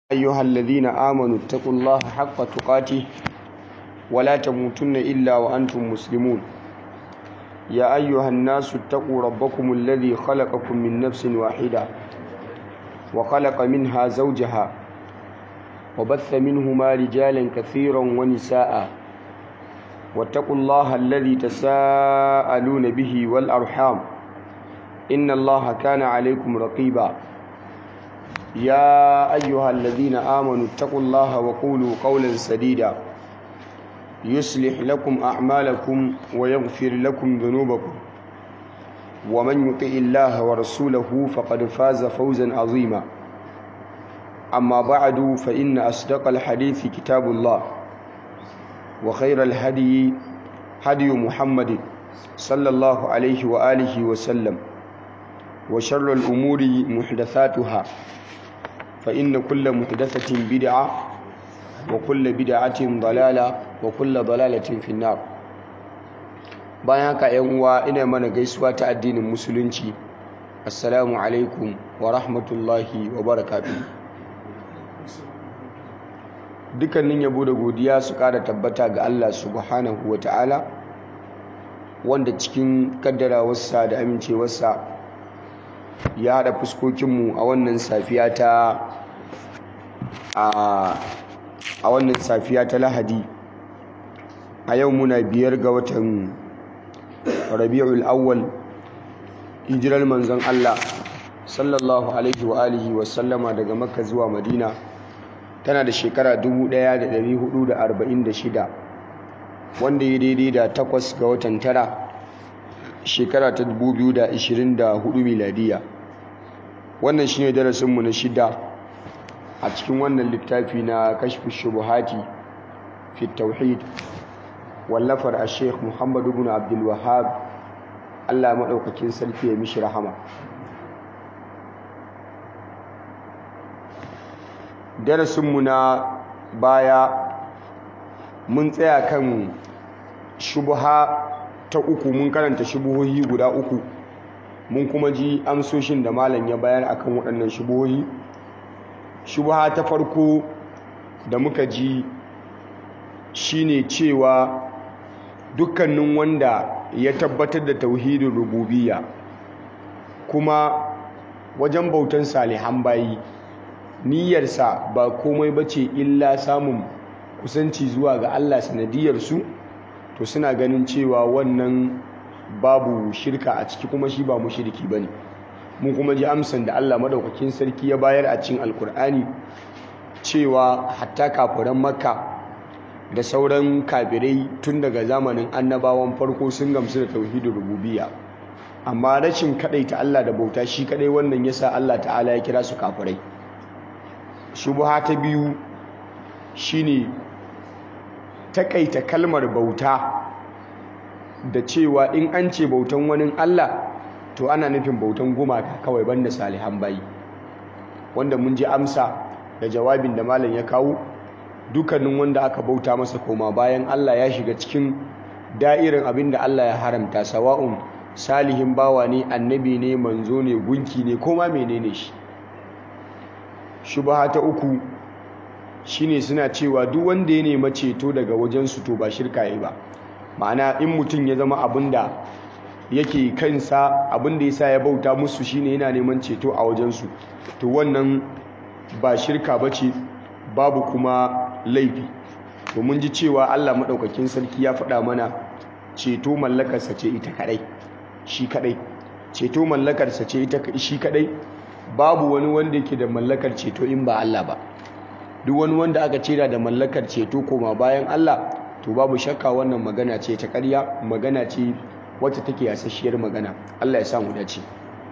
أيها الذين آمنوا اتقوا الله حق تقاته ولا تموتن إلا وأنتم مسلمون يا أيها الناس اتقوا ربكم الذي خلقكم من نفس واحدة وخلق منها زوجها وبث منهما رجالا كثيرا ونساء واتقوا الله الذي تساءلون به والأرحام إن الله كان عليكم رقيبا يا أيها الذين آمنوا اتقوا الله وقولوا قولا سديدا يصلح لكم أعمالكم ويغفر لكم ذنوبكم ومن يطع الله ورسوله فقد فاز فوزا عظيما أما بعد فإن أصدق الحديث كتاب الله وخير الهدي هدي محمد صلى الله عليه وآله وسلم وشر الأمور محدثاتها فإن كل محدثة بدعة وكل بدعة ضلالة وكل ضلالة في النار bayan haka yan uwa ina mana gaisuwa ta addinin musulunci assalamu alaikum wa rahmatullahi wa barakatuh dukkanin yabo da godiya su kara tabbata ga Allah subhanahu wa ta'ala wanda cikin kaddarawarsa da amincewarsa ya haɗa fuskokinmu a wannan safiya ta a wannan safiya ta lahadi a yau muna biyar ga watan rabi'ul awwal hijirar manzon Allah sallallahu alaihi wa alihi wa sallama daga makka zuwa madina tana da shekara 1446 wanda ya daidai da takwas ga watan tara shekara ta 2024 miladiya wannan shine darasinmu na shida a cikin wannan littafi na kashfi shubuhati fi tauhid wallafar a sheikh muhammad ibn abdul wahab allah maɗaukakin sarki ya mishi rahama darasinmu na baya mun tsaya kan shubuha ta uku mun karanta shubuhohi guda uku mun kuma ji amsoshin da malam ya bayar akan waɗannan shubuhohi shubuha ta farko da muka ji shine cewa dukkanin wanda ya tabbatar da tauhidin rububiyya kuma wajen bautan salihan bayi niyyarsa ba komai bace illa samun kusanci zuwa ga Allah sanadiyarsu to suna ganin cewa wannan babu shirka a ciki kuma shi ba mushriki bane mun kuma ji amsan da Allah madaukakin sarki ya bayar a cikin alkur'ani cewa hatta kafiran makka da sauran kafirai tun daga zamanin annabawan farko sun gamsu da tauhidin rububiyya amma rashin ta Allah da bauta shi kadai wannan yasa Allah ta'ala ya kira su kafirai shubha ta biyu shine takaita kalmar bauta da cewa in an ce bautan wani Allah to ana nufin bautan gumaka kawai banda salihan bayi wanda mun ji amsa da jawabin da malam ya kawo dukkanin wanda aka bauta masa koma bayan Allah ya shiga cikin da'irin abin da Allah ya haramta sawa'un salihin bawa ne annabi ne manzo ne gunki ne koma menene shi shubha ta uku shine suna cewa duk wanda ya nema ceto daga wajen su to ba shirka yi ba ma'ana in mutum ya zama abinda yake kansa abinda yasa ya bauta musu shine yana neman ceto a wajen su to wannan ba shirka bace babu kuma laifi to mun ji cewa Allah madaukakin sarki ya faɗa mana ceto mallakarsa ce ita kadai shi kadai ceto mallakarsa ce ita shi kadai babu wani wanda yake da mallakar ceto in ba Allah ba duk wani wanda aka cira da mallakar ceto koma bayan Allah to babu shakka wannan magana ce ta ƙarya magana ce wacce take yasasshiyar magana Allah ya sa mu dace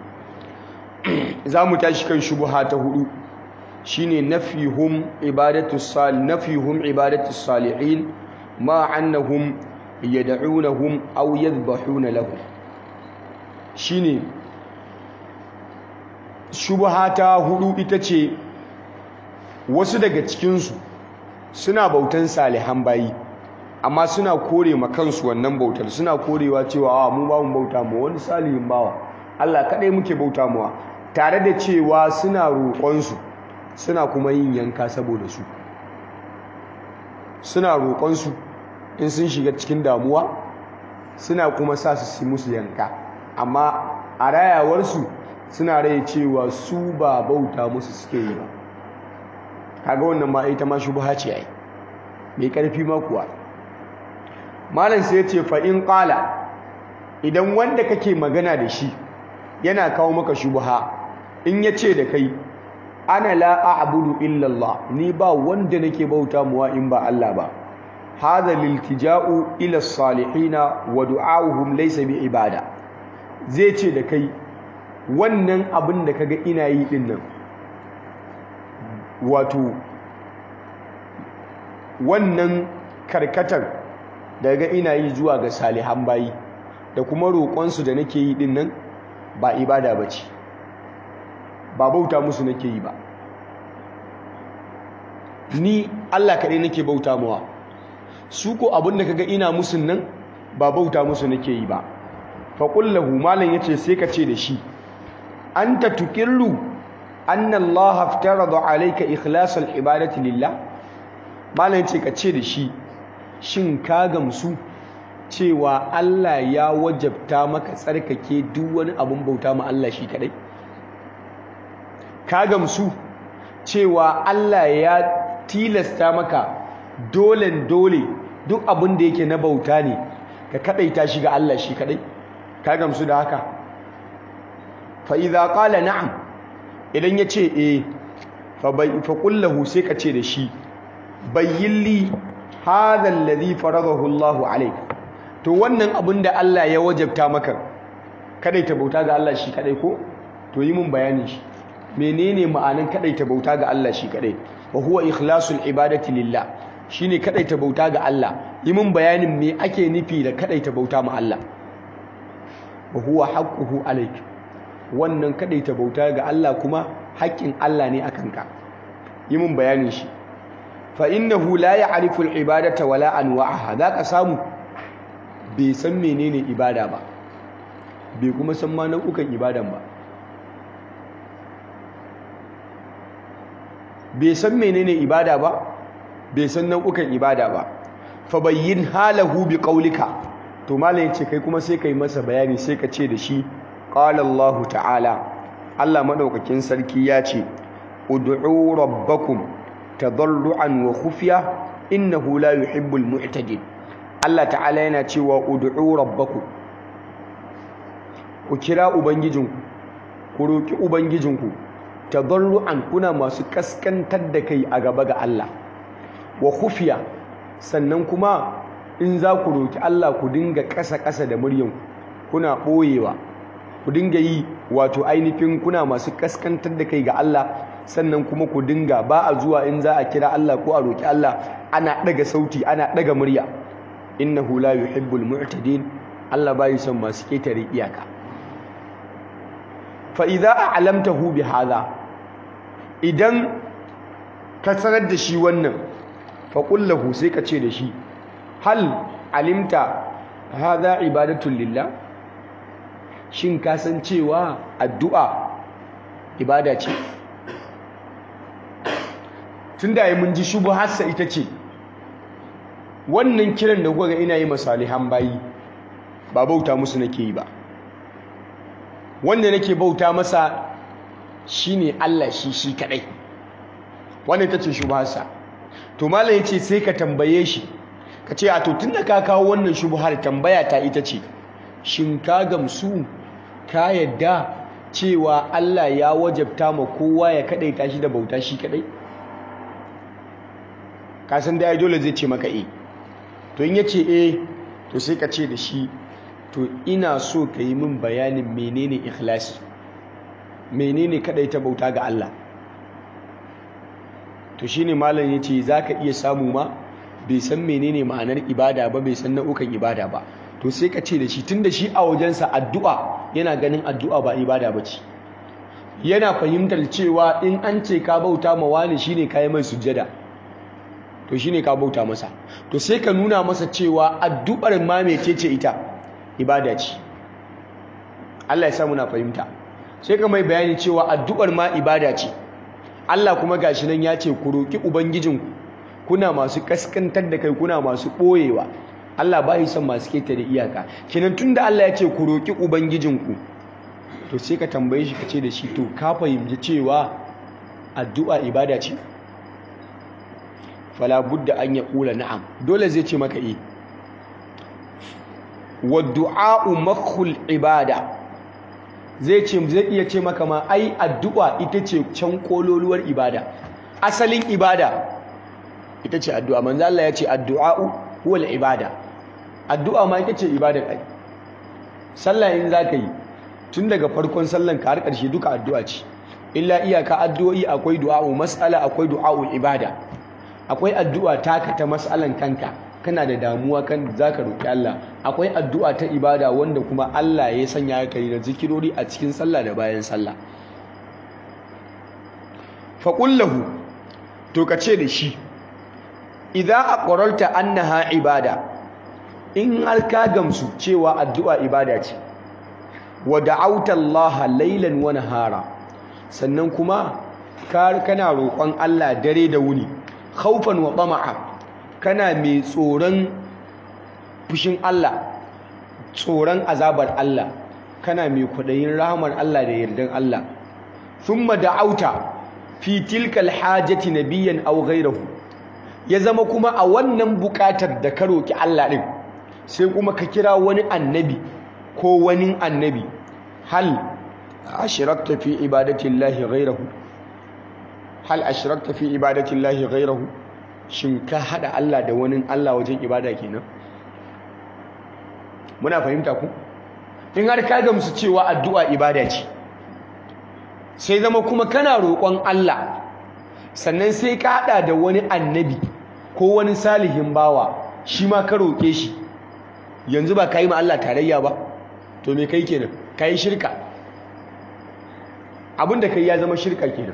za mu tashi kan shubha ta hudu shine nafihum ibadatu sal nafihum ibadatu salihin ma annahum yad'unahum aw yadhbahuna lahum shine shubha ta hudu ita ce wasu daga cikinsu suna bautan salihan bayi amma suna kore ma kansu wannan bautar suna korewa cewa a mu ba mu bauta mu wani salihin bawa Allah kadai muke bauta muwa tare da cewa suna roƙonsu suna kuma yin yanka saboda su suna roƙonsu in sun shiga cikin damuwa suna kuma sa su musu yanka amma a rayawarsu suna rai cewa su ba bauta musu suke yi ba kaga wannan ma ita ma shubha ce ai mai karfi ma kuwa malam sai ya ce fa in qala idan wanda kake magana da shi yana kawo maka shubha in ya ce da kai ana la a'budu illa Allah ni ba wanda nake bauta muwa in ba Allah ba hadha liltija'u ila salihina wa du'a'uhum laysa bi ibada zai ce da kai wannan abin da kaga ina yi din nan wato wannan karkatar daga ina yi zuwa ga salihan bayi da kuma roƙonsu da nake yi din nan ba ibada ba ce ba bauta musu nake yi ba ni Allah kaɗai nake bauta mawa su ko abin da kaga ina musun nan ba bauta musu nake yi ba faƙullahu malam ya ce sai ka ce da shi an ta tukirru an Allah haftarada alaika ikhlasal ibadati lillah malam ya ce ka ce da shi shin ka gamsu cewa Allah ya wajabta maka tsarkake duk wani abin bauta ma Allah shi kadai ka gamsu cewa Allah ya tilasta maka dolen dole duk abin da yake na bauta ne ka kadaita shi ga Allah shi kadai ka gamsu da haka fa idza qala na'am idan yace eh fa bai fa qullahu sai ka ce da shi bayyilli hadha alladhi faradahu Allahu alayka to wannan abin da Allah ya wajabta maka kadaita bauta ga Allah shi kadai ko to yi mun bayanin shi menene ma'anin kadaita bauta ga Allah shi kadai wa huwa ikhlasul ibadati lillah shine kadaita bauta ga Allah yi mun bayanin me ake nufi da kadaita bauta ma Allah wa huwa haqquhu alayk wannan kadaita bauta ga Allah kuma haƙƙin Allah ne akan ka yi mun bayanin shi fa innahu la ya'rifu al-ibadata wala anwa'aha zaka samu bai san menene ibada ba bai kuma san ma nau'ukan ibadan ba bai san menene ibada ba bai san nau'ukan ibada ba fa bayyin halahu bi qaulika to malam yace kai kuma sai kai masa bayani sai ka ce da shi qala Allah ta'ala Allah madaukakin sarki ya ce ud'u rabbakum tadarruan wa khufiya innahu la yuhibbul mu'tadin Allah ta'ala yana cewa ud'u rabbakum ku kira ubangijinku ku roki ubangijinku tadarruan kuna masu kaskantar da kai a gaba ga Allah wa khufiya sannan kuma in za ku roki Allah ku dinga ƙasa-ƙasa da muryanku kuna ɓoyewa ku dinga yi wato ainihin kuna masu kaskantar da kai ga Allah sannan kuma ku dinga ba a zuwa in za a kira Allah ko a roki Allah ana ɗaga sauti ana ɗaga murya innahu la yuhibbul mu'tadin Allah bai son masu ketare iyaka fa idza a'lamtahu bi hadha idan ka sanar da shi wannan fa qul lahu sai ka ce da shi hal alimta hadha ibadatu lillah shin ka san cewa addu'a ibada ce tunda mun ji shubharsa ita ce wannan kiran da kuka ga ina yi masalihan bayi ba bauta musu nake yi ba wanda nake bauta masa shine Allah shi shi kadai wannan tace shubharsa to malam yace sai ka tambaye shi ka ce a to tunda ka kawo wannan shubhar tambaya ta ita ce shin ka gamsu ka yadda cewa Allah ya wajabta ma kowa ya kadaita shi da bauta shi kadai ka san dai dole zai ce maka eh to in yace eh to sai ka ce da shi to ina so ka yi min bayanin menene ikhlasi menene kadai ta bauta ga Allah to shine malam yace zaka iya samu ma bai san menene ma'anar ibada ba bai san nau'ukan ibada ba to sai ka ce da shi tunda shi a wajensa addu'a yana ganin addu'a ba ibada ba ce yana fahimtar cewa in an ce ka bauta ma wani shine kai mai sujjada to shine ka bauta masa to sai ka nuna masa cewa addu'ar ma mecece ita ibada ce Allah ya sa muna fahimta sai ka mai bayani cewa addu'ar ma ibada ce Allah kuma gashi nan ya ce ku roki ubangijinku kuna masu kaskantar da kai kuna masu ɓoyewa Allah ba son masu ketare iyaka kenan tunda Allah ya ce ku roki ubangijinku to sai ka tambaye shi ka ce da shi to ka fahimci cewa addu'a ibada ce fala budda an ya kula na'am dole zai ce maka eh wa du'a'u makhul ibada zai ce zai iya ce maka ma ai addu'a ita ce can kololuwar ibada asalin ibada ita ce addu'a manzo Allah ya ce addu'a'u huwal ibada addu'a ma ita ce ibada kai sallah in zaka yi tun daga farkon sallan ka har ƙarshe duka addu'a ce illa iyaka addu'o'i akwai du'a'u mas'ala akwai du'a'u ibada akwai addu'a taka ta mas'alan kanka kana da damuwa kan zaka roki Allah akwai addu'a ta ibada wanda kuma Allah ya sanya ka yi da zikirori a cikin sallah da bayan sallah fa qullahu to ka ce da shi idza aqrarta annaha ibada in har ka gamsu cewa addu'a ibada ce wa da'auta Allah laylan wa nahara sannan kuma kana roƙon Allah dare da wuni khaufan wa tama'a kana mai tsoron fushin Allah tsoron azabar Allah kana mai kudayin rahmar Allah da yardan Allah thumma da'auta fi tilka alhajati nabiyyan aw ghayrahu ya zama kuma a wannan bukatar da ka roki Allah din sai kuma ka kira wani annabi ko wani annabi hal ashrakta fi ibadati llahi ghayrahu hal ashrakta fi ibadati llahi ghayrahu shin ka hada Allah da wani Allah wajen ibada kenan muna fahimta ku in har ka gamsu cewa addu'a ibada ce sai zama kuma kana roƙon Allah sannan sai ka hada da wani annabi ko wani salihin bawa shi ma ka roƙe shi yanzu ba ka yi ma Allah tarayya ba to me kai kenan ka yi shirka abinda kai ya zama shirka kenan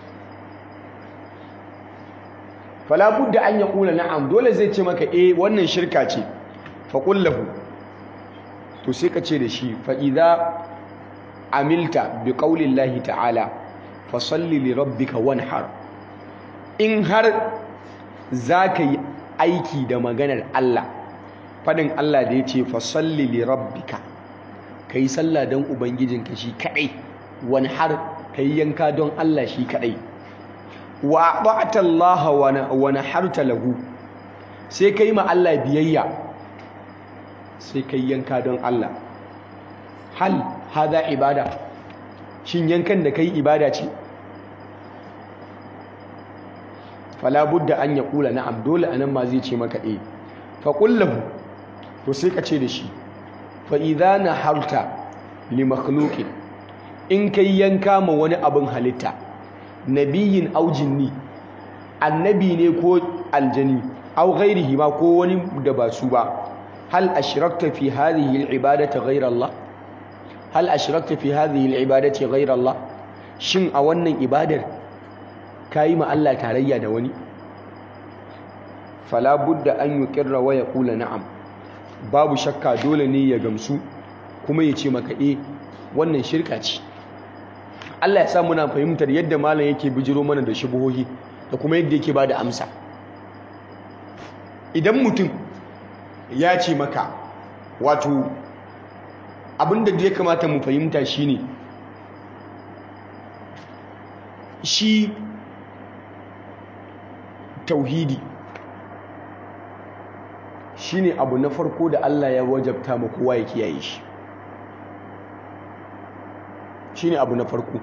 fala budda an ya kula na'am dole zai ce maka eh wannan shirka ce fa qullahu to sai ka ce da shi fa idza amilta bi qawli llahi ta'ala fa salli li rabbika wanhar in har zaka yi aiki da maganar Allah fadin Allah da yace fa salli li rabbika kai sallah don ubangijinka shi kadai wanhar kai yanka don Allah shi kadai wa ba'ata Allah wa naharta lahu sai kai ma Allah biyayya sai kai yanka don Allah hal hada ibada shin yankan da kai ibada ce fala budda an yaqula na'am dole anan ma zai ce maka eh fa qul lahu to sai ka ce da shi fa idza naharta li makhluqin in kai yanka ma wani abin halitta nabiyin aw jinni annabi ne ko aljani aw ghairihi ma ko wani da ba su ba hal ashrakta fi hadhihi al-ibadati ghayra Allah hal ashrakta fi hadhihi al-ibadati ghayra Allah shin a wannan ibadar kayi ma Allah tarayya da wani fala budda an yuqirra wa yaqula na'am babu shakka dole ne ya gamsu kuma ya ce maka eh wannan shirka ce Allah ya sa muna fahimtar yadda malam yake bijiro mana da shubuhohi da kuma yadda yake bada amsa idan mutum ya ce maka wato abinda da ya kamata mu fahimta shine shi tauhidi shine abu na farko da Allah ya wajabta ma kowa ya kiyaye shi shine abu na farko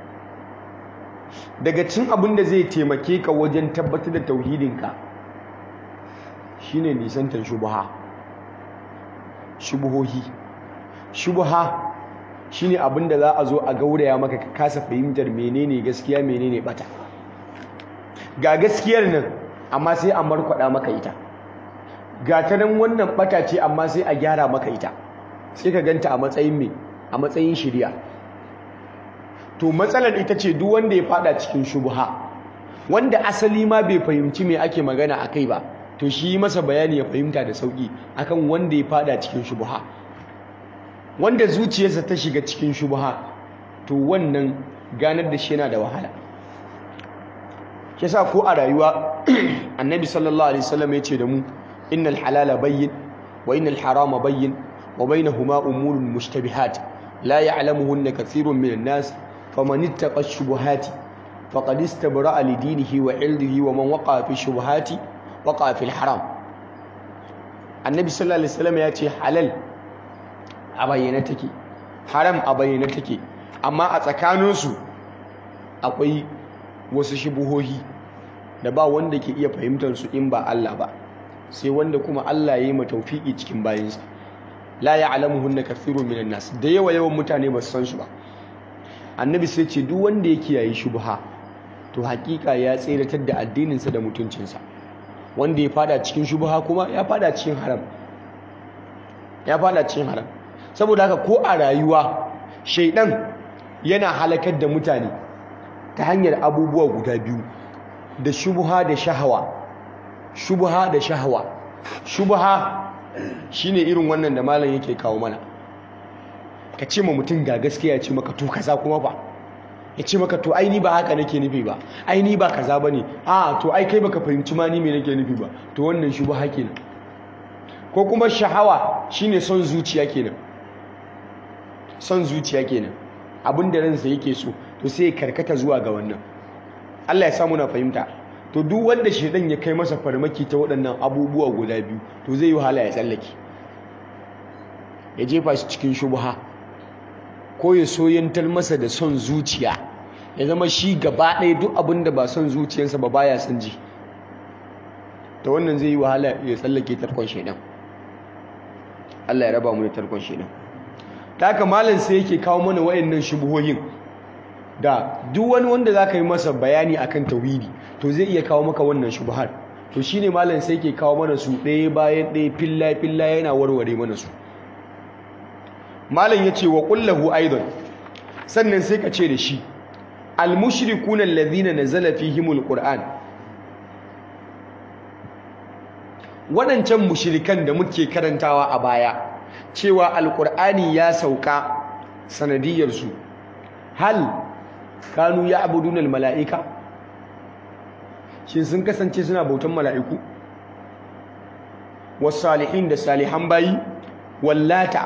daga cin abin da zai taimake ka wajen tabbatar da tauhidinka shine nisantar shubha shubuhohi shubha shine abin da za a zo a gauraya maka ka kasa fahimtar menene gaskiya menene bata ga gaskiyar nan amma sai a markwada maka ita ga ta nan wannan bata ce amma sai a gyara maka ita sai ka ganta a matsayin me a matsayin shirya to matsalar ita ce duk wanda ya fada cikin shubha wanda asali ma bai fahimci me ake magana akai ba to shi masa bayani ya fahimta da sauki akan wanda ya fada cikin shubha wanda zuciyarsa ta shiga cikin shubha to wannan ganar da shi yana da wahala yasa ko a rayuwa annabi sallallahu alaihi wasallam ya ce da mu innal halala bayyin wa innal harama bayyin wa bainahuma umurun mushtabihat la ya'lamuhunna kathirun minan nas faman ittaqa ash-shubuhati faqad istabra'a li dinihi wa 'irdihi wa man waqa'a fi shubuhati waqa'a fil haram annabi sallallahu alaihi wasallam ya ce halal a bayyane take haram a bayyane take amma a tsakaninsu akwai wasu shubuhohi da ba wanda ke iya fahimtar su in ba Allah ba sai wanda kuma Allah ya yi matawfiki cikin bayinsa la ya'lamuhunna kathirun minan nas da yawa yawan mutane ba su san shi ba annabi sai ce duk wanda ya kiyaye shubha to hakika ya tseratar da addininsa da mutuncinsa wanda ya fada cikin shubha kuma ya fada cikin haram ya fada cikin haram saboda haka ko a rayuwa shaidan yana halakar da mutane ta hanyar abubuwa guda biyu da shubha da shahawa shubha da shahawa shubha shine irin wannan da malam yake kawo mana ka ce ma mutum ga gaskiya ce maka to kaza kuma ba ya ce maka to ai ni ba haka nake nufi ba ai ni ba kaza bane a to ai kai baka fahimci ma ni me nake nufi ba to wannan shubha kenan ko kuma shahawa shine son zuciya kenan son zuciya kenan abin da ransa yake so to sai ya karkata zuwa ga wannan Allah ya samu na fahimta to duk wanda shedan ya kai masa farmaki ta waɗannan abubuwa guda biyu to zai yi wahala ya tsallake ya jefa shi cikin shubha ko ya soyantar masa da son zuciya ya zama shi gaba ɗaya duk abin da ba son zuciyarsa ba baya son ji ta wannan zai yi wahala ya tsallake tarkon shedan Allah ya raba mu da tarkon shedan ta haka malam sai yake kawo mana wayannan shubuhohin da duk wani wanda zaka yi masa bayani akan tauhidi to zai iya kawo maka wannan shubuhar to shine malam sai yake kawo mana su ɗaya bayan ɗaya filla filla yana warware mana su malam yace wa qullahu aidan sannan sai ka ce da shi al mushrikuna alladhina nazala fihimul qur'an waɗancan mushrikan da muke karantawa a baya cewa alƙur'ani ya sauka sanadiyarsu hal kanu ya abudunan mala'ika shin sun kasance suna bautan mala'iku wasu salihin da salihan bayi wallata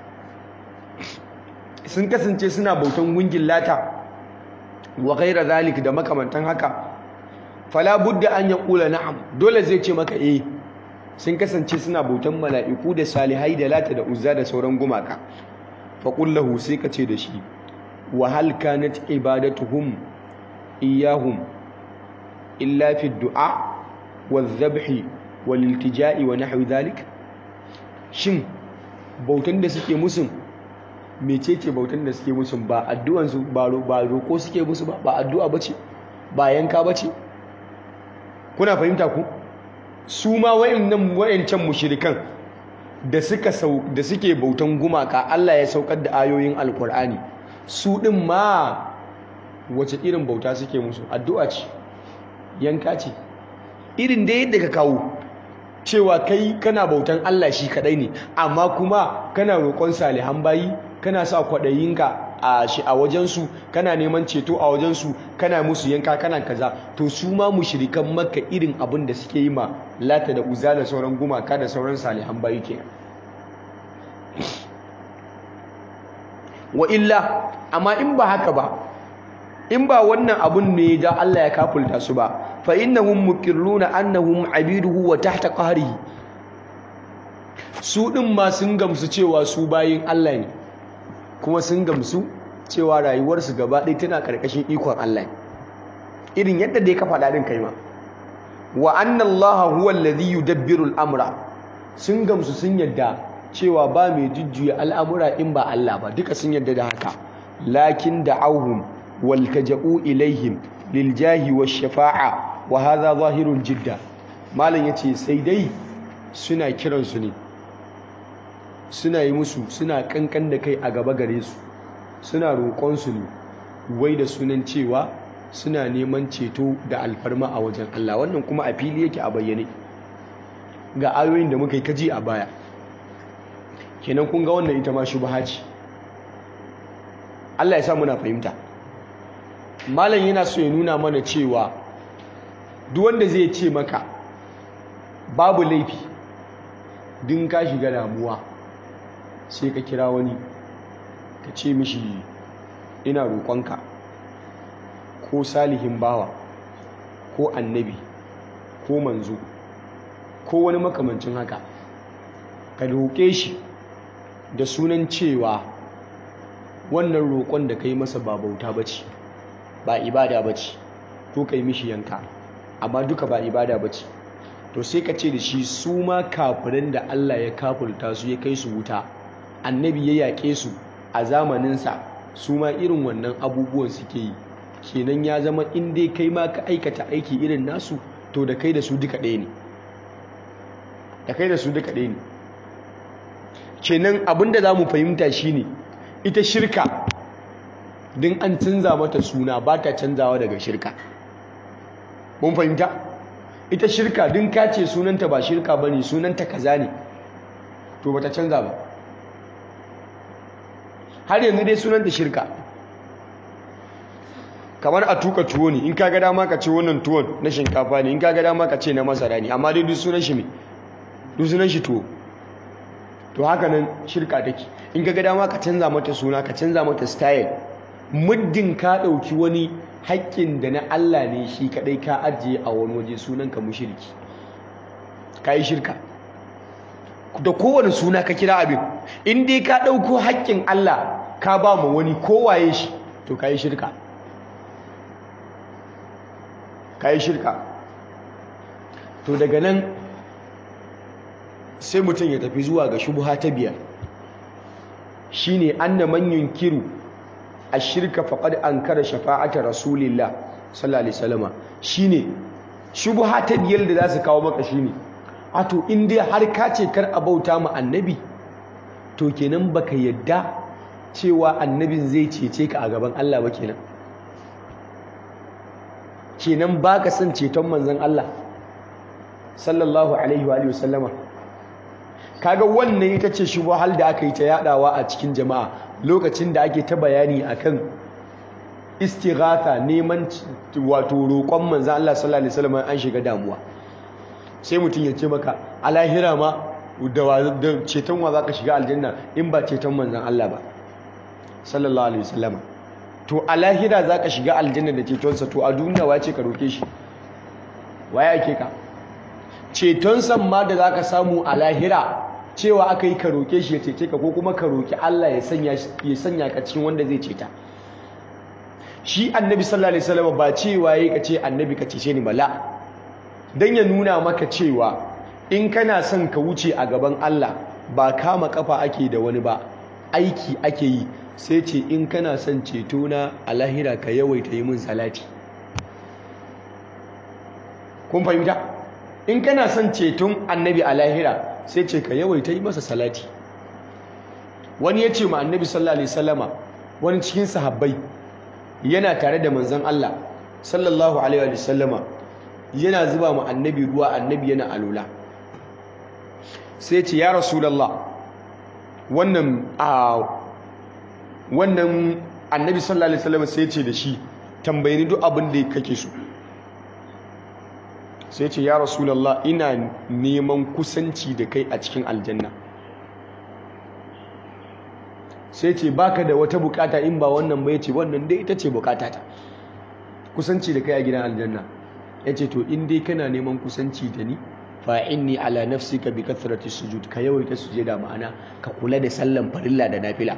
sun kasance suna bautan gungin lata wa gaira zalik da makamantan haka fala budda an ya ƙula na'am dole zai ce maka eh sun kasance suna bautan mala'iku da salihai da lata da uzza da sauran gumaka faƙullahu sai ka ce da shi wa hal kanat ibadatuhum iyahum illa fi du'a wa dhabhi wal iltija'i wa nahwi dhalik shin bautan da suke musun mecece bautan da suke musun ba addu'an su ba roko suke musu ba ba addu'a bace ba yanka bace kuna fahimta ku su ma wayannan wayancan mushrikan da suka da suke bautan gumaka Allah ya saukar da ayoyin alkur'ani su din ma wace irin bauta suke musu addu'a ce yanka ce irin da yadda ka kawo cewa kai kana bautan Allah shi kadai ne amma kuma kana roƙon salihan bayi kana sa kwaɗayinka a shi a wajensu kana neman ceto a wajensu kana musu yanka kana kaza to su ma mushrikan makka irin abin da suke yi ma lata da uza da sauran gumaka da sauran salihan bayi kenan wa illa amma in ba haka ba in ba wannan abun ne da Allah ya kafulta su ba fa innahum muqirruna annahum abiduhu wa tahta qahrihi su din ma sun gamsu cewa su bayin Allah ne kuma sun gamsu cewa rayuwarsu gaba ɗaya tana ƙarƙashin ikon Allah irin yadda dai ka faɗa ɗin kai ma wa anna Allah huwa alladhi yudabbiru al-amra sun gamsu sun yadda cewa ba mai jujjuya al'amura in ba Allah ba duka sun yadda da haka lakin da'awhum wal taja'u ilaihim lil jahi wash shafa'a wa hadha zahirul jidda malam yace sai dai suna kiransu ne suna yi musu suna kankan da kai a gaba gare su suna roƙonsu ne wai da sunan cewa suna neman ceto da alfarma a wajen Allah wannan kuma a fili yake a bayyane ga ayoyin da muka yi kaji a baya kenan kun ga wannan ita ma shubha ce Allah ya sa muna fahimta malam yana so ya nuna mana cewa duk wanda zai ce maka babu laifi din ka shiga damuwa sai ka kira wani ka ce mishi ina roƙonka ko salihin bawa ko annabi ko manzo ko wani makamancin haka ka roƙe shi da sunan cewa wannan roƙon da ka yi masa ba bauta ba ce ba ibada ba ce ko ka yi mishi yanka amma duka ba ibada ba ce to sai ka ce da shi su ma kafirin da Allah ya kafulta su ya kai su wuta annabi ya yaƙe su a zamaninsa su ma irin wannan abubuwan suke yi kenan ya zama in dai kai ma ka aikata aiki irin nasu to da kai da su duka ɗaya ne da kai da su duka ɗaya ne kenan abinda za mu fahimta shine ita shirka din an canza mata suna ba ta canzawa daga shirka mun fahimta ita shirka din ka ce sunanta ba shirka ba ne sunanta kaza ne to ba ta canza ba har yanzu dai sunanta shirka kamar a tuka tuwo ne in ka ga dama ka ce wannan tuwon na shinkafa ne in ka ga dama ka ce na masara ne amma dai duk sunan shi me duk sunan shi tuwo to haka nan shirka take in ka ga dama ka canza mata suna ka canza mata style muddin ka ɗauki wani haƙƙin da na Allah ne shi kaɗai ka ajiye a wani waje sunan ka mushriki ka yi shirka da kowane suna ka kira abin in dai ka ɗauko haƙƙin Allah ka ba mu wani kowaye shi to ka yi shirka ka yi shirka to daga nan sai mutum ya tafi zuwa ga shubuha ta biyar shine anna man yunkiru ashirka faqad ankara shafa'ata rasulillah sallallahu alaihi wasallam shine shubuha ta biyar da za su kawo maka shine ato in dai har ka ce kar a bauta mu annabi to kenan baka yadda cewa annabin zai cece ka a gaban Allah ba kenan kenan baka son ceton manzon Allah sallallahu alaihi wa alihi wasallama kaga wannan ita ce shubuhal da aka yi ta yadawa a cikin jama'a lokacin da ake ta bayani akan istighatha neman wato roƙon manzon Allah sallallahu alaihi wasallam an shiga damuwa sai mutum ya ce maka a lahira ma da ceton wa zaka shiga aljanna in ba ceton manzon Allah ba sallallahu alaihi wasallam to a lahira zaka shiga aljanna da cetonsa to a duniya wace ka roke shi waye ake ka ceton san ma da zaka samu a lahira cewa aka yi ka roke shi ya cece ka ko kuma ka roki Allah ya sanya ya sanya ka cikin wanda zai ceta shi annabi sallallahu alaihi wasallam ba cewa yayi ka ce annabi ka cece ni bala dan ya nuna maka cewa in kana son ka wuce a gaban Allah ba kama kafa ake da wani ba aiki ake yi sai ce in kana son ceto na a lahira ka yawaita yi min salati kun fahimta in kana son ceton annabi a lahira sai ce ka yawaita yi masa salati wani ya ce ma annabi sallallahu alaihi wasallama wani cikin sahabbai yana tare da manzon Allah sallallahu alaihi wasallama yana zuba ma annabi ruwa annabi yana alula sai ce ya rasulullah wannan a wannan annabi sallallahu alaihi wasallama sai ce da shi tambayi ni duk abin da kake so sai ce ya rasulallah ina neman kusanci da kai a cikin aljanna sai ce baka da wata bukata in ba wannan ba ce wannan dai ita ce bukata ta kusanci da kai a gidan aljanna ya ce to in dai kana neman kusanci da ni fa inni ala nafsika bi kathrati sujud ka yawaita sujada ma'ana ka kula da sallan farilla da nafila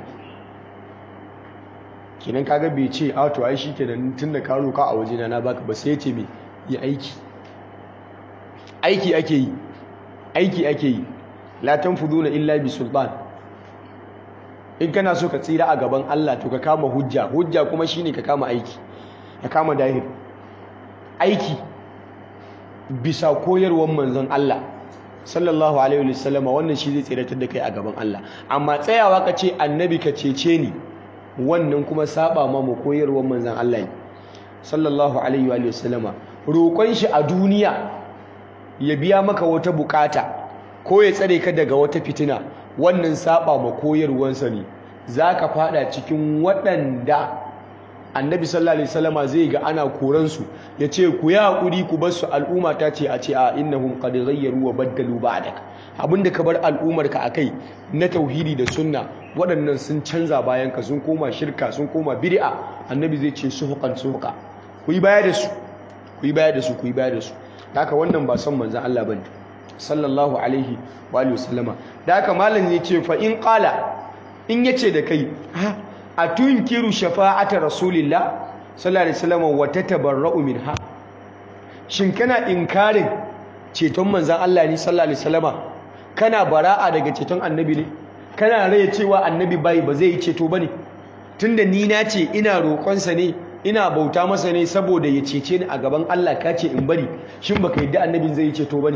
kinan kaga bai ce a to ai shikenan tunda ka roka a wajena na baka ba sai ya ce me yi aiki aiki ake yi aiki ake yi la tanfuduna illa bi sultan in kana so ka tsira a gaban Allah to ka kama hujja hujja kuma shine ka kama aiki ka kama dahir aiki bisa koyarwar manzon Allah sallallahu alaihi wasallama wannan shi zai tsiratar da kai a gaban Allah amma tsayawa ka ce annabi ka cece ni wannan kuma saba ma mu koyarwar manzon Allah sallallahu alaihi wasallama roƙon shi a duniya ya biya maka wata bukata ko ya tsare ka daga wata fitina wannan saba ma koyarwansa ne za ka fada cikin waɗanda annabi sallallahu alaihi wasallama zai ga ana koran su yace ku yi hakuri ku bar su al'umma ta ce a ce a innahum qad ghayyaru wa baddalu ba'dak abinda ka bar al'ummar ka akai na tauhidi da sunna waɗannan sun canza bayan ka sun koma shirka sun koma bid'a annabi zai ce suhuqan suhuqa ku yi baya da su ku yi baya da su ku yi baya da su haka wannan ba son manzon Allah bane sallallahu alaihi wa alihi wasallama da haka malam ya ce fa in qala in yace da kai ha atunkiru shafa'ata rasulillah sallallahu alaihi wasallam wa tatabarra'u minha shin kana inkarin ceton manzon Allah ne sallallahu alaihi wasallama kana bara'a daga ceton annabi ne kana raya cewa annabi bai ba zai yi ceto bane tunda ni na ce ina roƙonsa ne ina bauta masa ne saboda ya cece ni a gaban Allah ka ce in bari shin baka yadda annabin zai yi ceto bane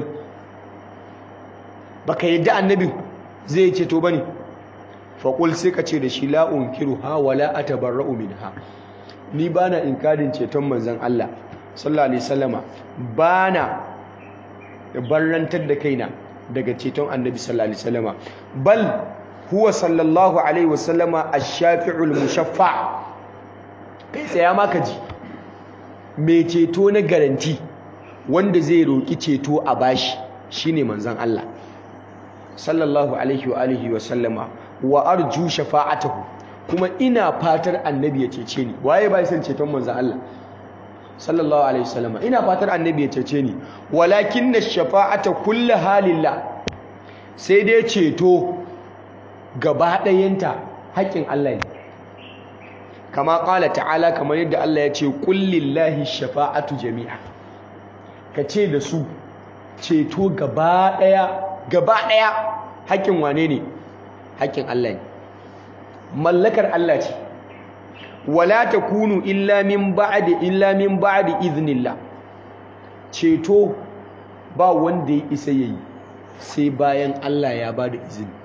baka yadda annabin zai yi ceto bane faƙul sai ka ce da shi la'un kiru ha wala a tabarra'u min ha ni ba na inkarin ceton manzan Allah sallallahu alaihi sallama ba na barrantar da kaina daga ceton annabi sallallahu alaihi sallama bal huwa sallallahu alaihi wasallama a shafi'ul mushaffa kai tsaya maka ji mai ceto na garanti wanda zai roƙi ceto a bashi shine manzan Allah sallallahu alaihi wa alihi wa sallama wa arju shafa'atahu kuma ina fatar annabi ya cece ni waye bai san ceton manzo Allah sallallahu alaihi wasallam ina fatar annabi ya cece ni walakin shafa'ata kullu halillah sai dai ceto gaba ɗayanta haƙƙin Allah ne kama ƙala ta'ala kamar yadda Allah ya ce kullillahi shafa'atu jami'a ka ce da su ceto gaba ɗaya gaba ɗaya haƙƙin wane ne haƙƙin Allah ne mallakar Allah ce wala takunu illa min ba'di illa min ba'di iznillah ceto ba wanda ya isa yayi sai bayan Allah ya bada izini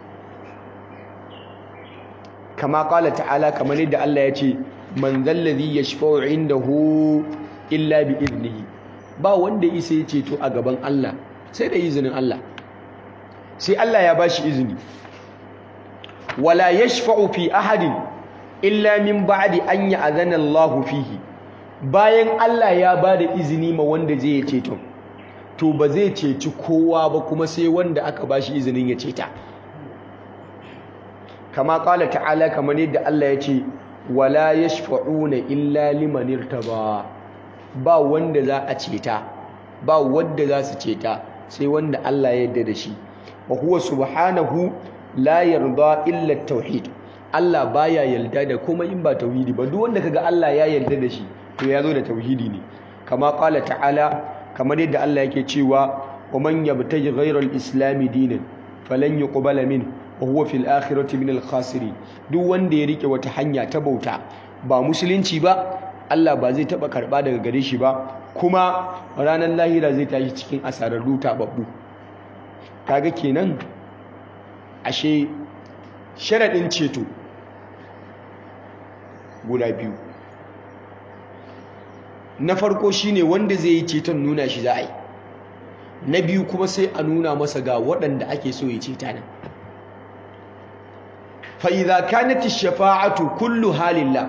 kama qala ta'ala kamar yadda Allah ya ce man zallazi yashfa'u indahu illa bi iznihi ba wanda ya isa ya ceto a gaban Allah sai da izinin Allah sai Allah ya bashi izini wala yashfa'u fi ahadin illa min ba'di an ya'zana Allahu fihi bayan Allah ya bada izini ma wanda zai ceto to ba zai ceci kowa ba kuma sai wanda aka bashi izinin ya ceta kama qala ta'ala kamar yadda Allah ya ce wala yashfa'una illa liman irtaba ba wanda za a ceta ba wanda za su ceta sai wanda Allah ya yarda da shi wa huwa subhanahu la yarda illa tauhid Allah baya yarda da kuma in ba tauhidi ba duk wanda kaga Allah ya yarda da shi to ya zo da tauhidi ne kama qala ta'ala kamar yadda Allah yake cewa wa man yabtaji ghayra al-islam dinan falan yuqbala min wa huwa fil akhirati min al-khasirin duk wanda ya rike wata hanya ta bauta ba musulunci ba Allah ba zai taba karba daga gare shi ba kuma ranar lahira zai tashi cikin asararru tababbu kaga kenan ashe sharaɗin ceto guda biyu na farko shine wanda zai yi ceton nuna shi za a yi na biyu kuma sai a nuna masa ga waɗanda ake so ya ceta nan fa'iza kanati shafa'atu kullu halillah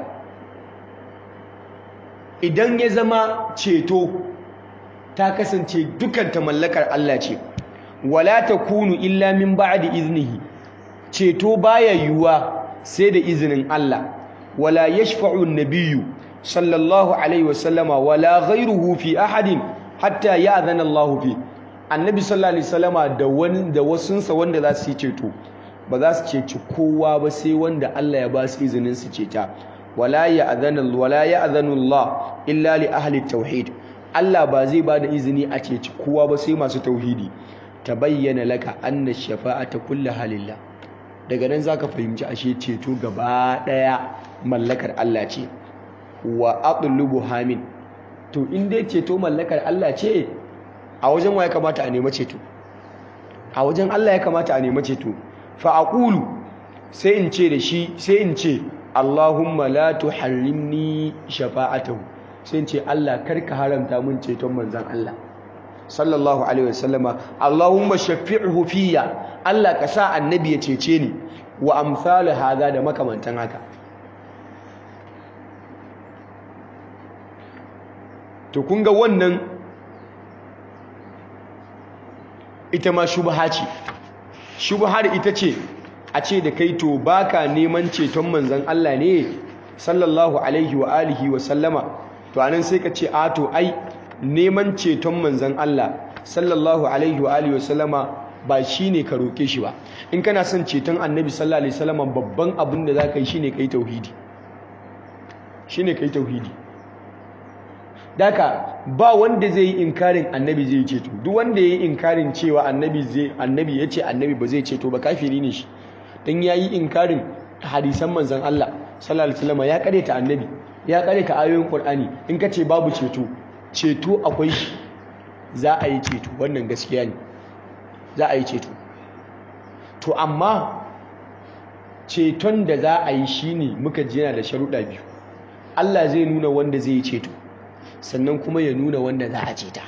idan ya zama ceto ta kasance dukanta mallakar Allah ce wala takunu illa min ba'di iznihi ceto baya yiwuwa sai da izinin Allah wala yashfa'u an-nabiyyu sallallahu alaihi wasallama wala ghayruhu fi ahadin hatta ya'zana Allah fi annabi sallallahu alaihi wasallama da wani da wasunsa wanda za su yi ceto ba za su ceci kowa ba sai wanda Allah ya ba su izinin su ceta wala ya'zana wala ya'zanu Allah illa li ahli tauhid Allah ba zai ba da izini a ceci kowa ba sai masu tauhidi tabayyana laka anna shafa'ata kullu halillah daga nan zaka fahimci ashe ceto gaba daya mallakar Allah ce wa atlubu hamin to in dai ceto mallakar Allah ce a wajen wa ya kamata a nemi ceto a wajen Allah ya kamata a nemi ceto fa aqulu sai in ce da shi sai in ce Allahumma la tuharrimni shafa'atahu sai in ce Allah karka haramta mun ceton manzon Allah sallallahu alaihi wasallama Allahumma shaffi'hu fiyya Allah ka sa annabi ya cece ni wa amsalu haza da makamantan haka to kun ga wannan ita ma shubha ce shubhar ita ce a ce da kai to baka neman ceton manzon Allah ne sallallahu alaihi wa alihi wa sallama to anan sai ka ce a to ai neman ceton manzon Allah sallallahu alaihi wa alihi wa sallama ba shine ka roke shi ba in kana son ceton annabi sallallahu alaihi wa sallama babban abin da zaka yi shine kai tauhidi shine kai tauhidi daka ba wanda zai yi inkarin annabi zai ceto duk wanda ya yi inkarin cewa annabi zai annabi ya ce annabi ba zai ceto ba kafiri ne shi dan ya yi inkarin hadisan manzon Allah sallallahu alaihi wasallam ya kareta annabi ya kareta ayoyin Qur'ani in ka ce babu ceto ceto akwai shi za a yi ceto wannan gaskiya ne za a yi ceto to amma ceton da za a yi shine muka ji yana da sharuɗa biyu Allah zai nuna wanda zai yi ceto sannan kuma ya nuna wanda za a ceta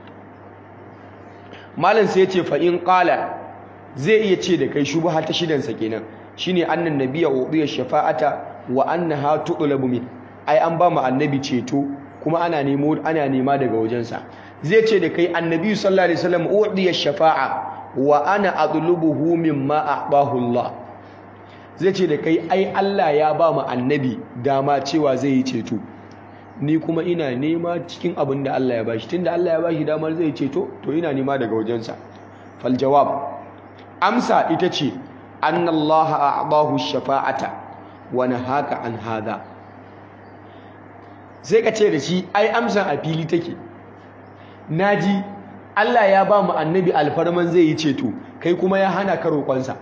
malam sai ya ce fa in qala zai iya ce da kai shubha ta shidansa kenan shine annan nabiyya udiya shafa'ata wa annaha tudlabu min ai an ba mu annabi ceto kuma ana nemo ana nema daga wajensa zai ce da kai annabi sallallahu alaihi wasallam udiya shafa'a wa ana adlubuhu mimma a'bahu Allah zai ce da kai ai Allah ya ba mu annabi dama cewa zai yi ceto ni kuma ina nema cikin abin da Allah ya bashi tunda Allah ya bashi damar zai ceto to ina nema daga wajensa fal jawab amsa ita ce anna Allah a'dahu shafa'ata wa nahaka an hada sai ka ce da shi ai amsan a fili take naji Allah ya ba mu annabi alfarman zai yi ceto kai kuma ya hana ka roƙonsa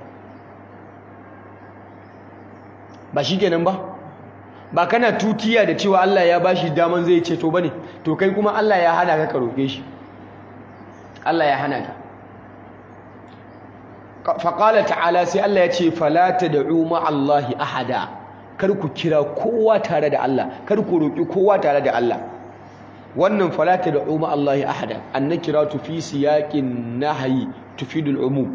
ba shi kenan ba ba kana tutiya da cewa Allah ya bashi daman zai ceto bane to kai kuma Allah ya hana ka ka roke shi Allah ya hana ka fa qala ta'ala sai Allah ya ce fala tad'u ma'allahi ahada kar ku kira kowa tare da Allah kar ku roki kowa tare da Allah wannan fala tad'u ma'allahi ahada annakiratu fi siyaqin nahyi tufidul umum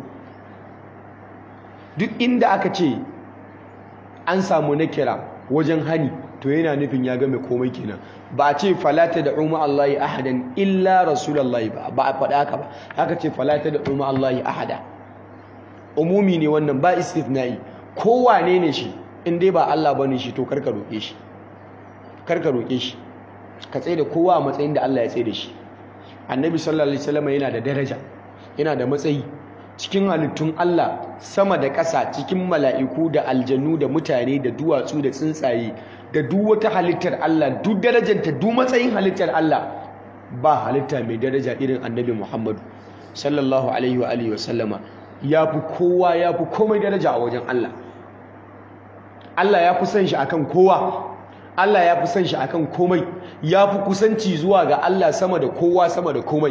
duk inda aka ce an samu nakira wajen hani to yana nufin ya game komai kenan ba a ce falata da umma Allahi ahadan illa rasulullahi ba ba a faɗa haka ba haka ce falata da umma Allahi ahada umumi ne wannan ba istithna'i kowane ne shi in dai ba Allah bane shi to karka roke shi karka roke shi ka tsaye da kowa a matsayin da Allah ya tsaye da shi annabi sallallahu alaihi wasallam yana da daraja yana da matsayi cikin halittun Allah sama da ƙasa cikin mala'iku da aljanu da mutane da duwatsu da tsuntsaye da duk wata halittar Allah duk darajanta duk matsayin halittar Allah ba halitta mai daraja irin annabi Muhammadu sallallahu alaihi wa alihi wa sallama ya fi kowa ya fi komai daraja a wajen Allah Allah ya fi son shi akan kowa Allah ya fi son shi akan komai ya fi kusanci zuwa ga Allah sama da kowa sama da komai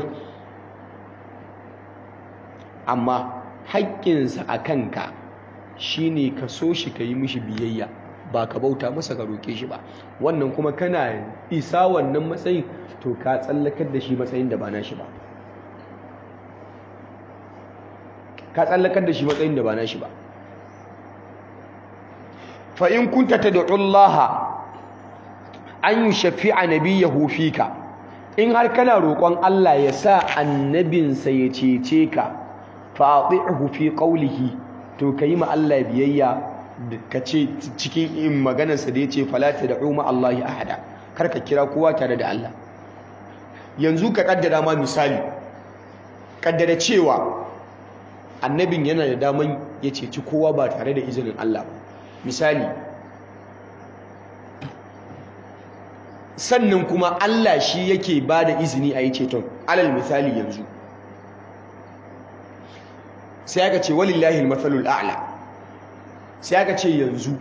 amma haƙƙinsa a kanka shi ne ka so shi ka yi mishi biyayya ba ka bauta masa ka roƙe shi ba wannan kuma kana isa wannan matsayin to ka tsallakar da shi matsayin da ba na shi ba ka tsallakar da shi matsayin da ba na shi ba fa in kunta tad'u Allah an yushafi'a nabiyahu fika in har kana roƙon Allah ya sa annabinsa ya cece ka fa'ati'hu fi qawlihi to kai ma Allah biyayya ka ce cikin in maganarsa da yace fala tad'u ma Allah ahada kar ka kira kowa tare da Allah yanzu ka kaddara ma misali kaddara cewa annabin yana da daman ya ceci kowa ba tare da izinin Allah ba misali sannan kuma Allah shi yake ba da izini a yi ceton alal misali yanzu sai aka ce walillahi al-mathalul a'la sai aka ce yanzu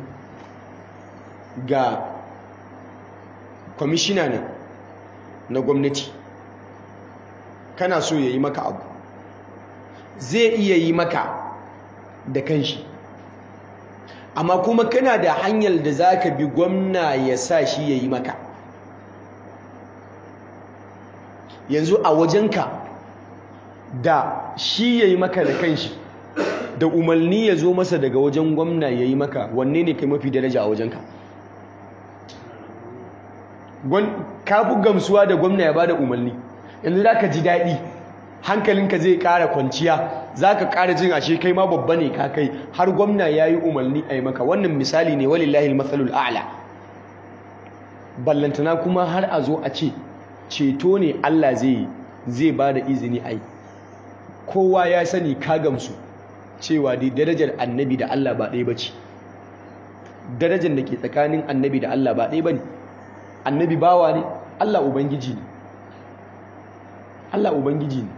ga kwamishina ne na gwamnati kana so ya yi maka abu zai iya yi maka da kanshi amma kuma kana da hanyar da za ka bi gwamna ya sa shi ya yi maka yanzu a wajenka da shi ya yi maka da kanshi da umarni ya zo masa daga wajen gwamna ya yi maka wanne ne kai mafi daraja a wajenka ka fi gamsuwa da gwamna ya ba da umarni yanzu za ka ji daɗi hankalinka zai ƙara kwanciya za ka ƙara jin ashe kai ma babba ne ka kai har gwamna ya yi umarni a yi maka wannan misali ne walillahi matsalul a'la ballantana kuma har a zo a ce ceto ne Allah zai zai ba da izini a yi kowa ya sani ka gamsu cewa dai darajar annabi da Allah ba ɗaya ba ce darajar da ke tsakanin annabi da Allah ba ɗaya ba ne annabi bawa ne Allah ubangiji ne Allah ubangiji ne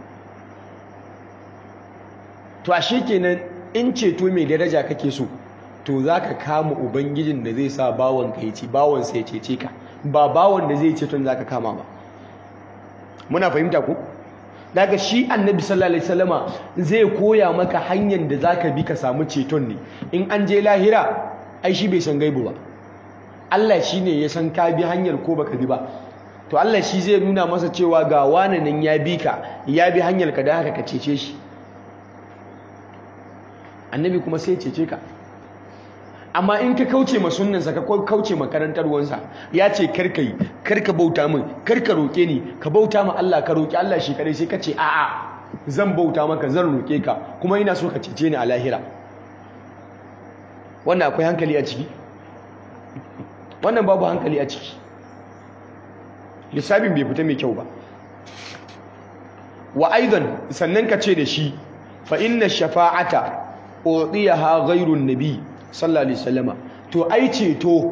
to ashe kenan in ceto mai daraja kake so to za ka kama ubangijin da zai sa bawon ka yace bawon sai ya cece ka ba bawon da zai ceton za ka kama ba muna fahimta ko daga shi annabi sallallahu alaihi wasallama zai koya maka hanyar da zaka bi ka samu ceton ne in an je lahira ai shi bai san gaibu ba Allah shine ya san ka bi hanyar ko baka bi ba to Allah shi zai nuna masa cewa ga wani nan ya bi ka ya bi hanyar ka da haka ka cece shi annabi kuma sai ya cece ka amma in ka kauce ma sunnansa ka kauce ma karantarwansa ya ce karka yi karka bauta min karka roke ni ka bauta ma Allah ka roki Allah shi kadai sai ka ce a'a zan bauta maka zan roke ka kuma ina so ka cece ni a lahira wannan akwai hankali a ciki wannan babu hankali a ciki lissafin bai fita mai kyau ba wa aidan sannan ka ce da shi fa inna shafa'ata udiyaha ghairun nabi sallallahu alaihi wasallama to ai ceto